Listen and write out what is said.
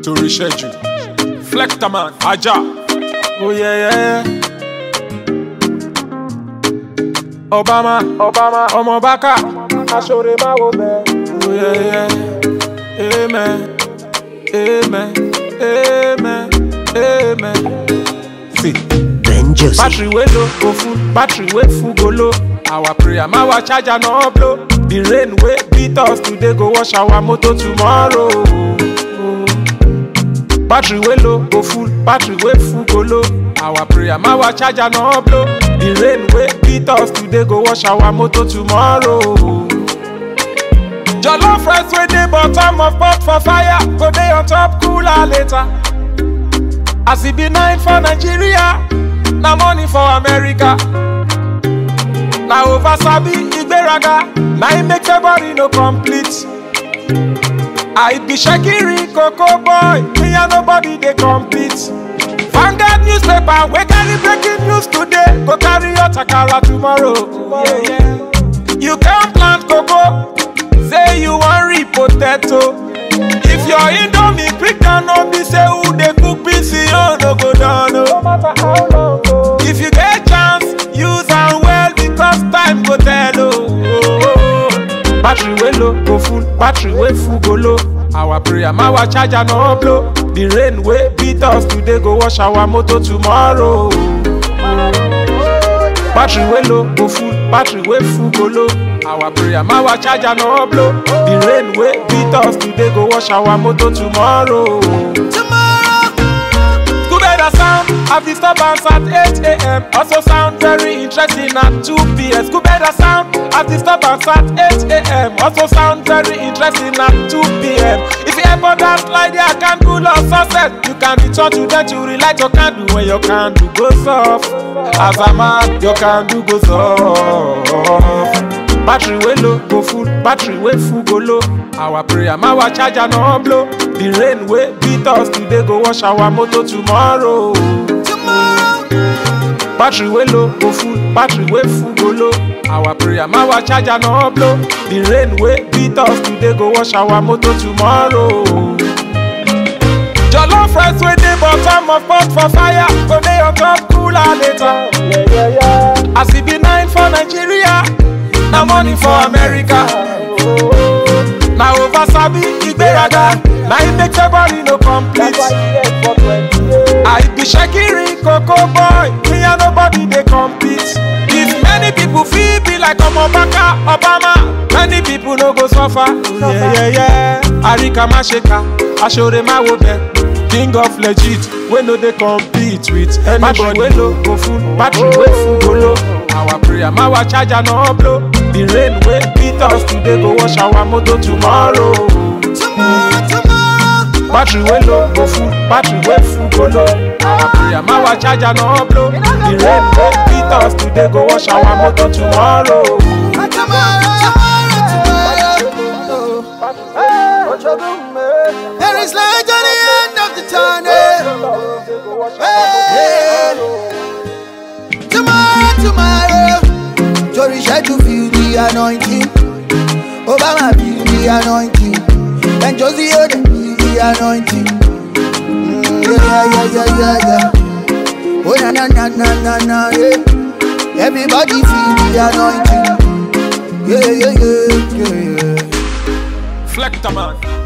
torí ṣẹ́jú flectaman ajá oh yeah, yeah, yeah. obama obama ọmọ bákà aṣọre máa wo bẹ́ẹ̀ oh yeah, yeah. amen amen amen amen. See. Ben Joseph. Battery wey low go full, battery wey full go low. Our prayer, my our charger no blow. The rain wey beat us today go wash our motor tomorrow. Battery wey low go full, battery wey full go low. Our prayer, my our charger no blow. The rain wey beat us today go wash our motor tomorrow. Jollof rice wey dey bottom of pot for fire go dey on top cooler later. As e be nine for Nigeria, na money for America. Na over sabi ìgbéraga, na im make February no complete. I be Shekiri Coco boy, me and nobody dey compete. Vanguard newspaper wey carry breaking news today, go carry your takara tomorrow. Yeah, yeah. You can plant cocoa, say you wan reap potato. If your indomie quick down no be say who dey cook beans you no go down o. No matter how long o. If you get chance, use am well because time go tell o. Battery wey low go full, battery wey full go low. Our prayer, my our charger no blow. The rain wey beat us today go wash our motor tomorrow. Battery wey low go full, battery wey full go low. Our prayer, my our charger no blow. The rain wey beat us today go wash our motor tomorrow. Scooby sound have disturbance at 8 a.m. Also sound very interesting at 2 p.m. Scooby sound have disturbance at 8 a.m. Also sound very interesting at 2 p.m. If you ever dance like their candle of success, you can return to them to relight your candle when your candle goes off. As a man, your candle goes off. Battery wey low go full, battery wey full go low. Our prayer, my our charger no blow. The rain wey beat us today go wash our motor tomorrow. Battery wey low go full, battery wey full go low. Our prayer, my our charger no blow. The rain wey beat us today go wash our motor tomorrow. Jollof rice wey dey bottom of pot for fire go dey on top cooler later. As e be nine for Nigeria, na money for America. Na over sabi ìgbéraga, na im make February no complete. I be Shekiri Coco boy, me and nobody dey compete. If many people fit be like Omobaka Obama, many people no go suffer. Yeah, yeah, yeah. Arika Masheka, Ashore Mawobe. King of legit, wey no dey compete with anybody. Battery wey low go full, battery wey full go low. Our prayer, my our charger no blow. The rain wey beat us today go wash our motor tomorrow. Battery wey low go full, battery wey full go low. Our prayer, my our charger no blow. The rain wey beat us today go wash our motor tomorrow. There is light at the end of the tunnel. Hey. Tomorrow, tomorrow. Jory said to feel the anointing. Obama feel the anointing. And Josie Ode feel the anointing. Mm, yeah, yeah, yeah, yeah, yeah. Oh, na, na, na, na, na, na, yeah. Everybody feel the anointing. Yeah, yeah, yeah, yeah, yeah. Flectaman.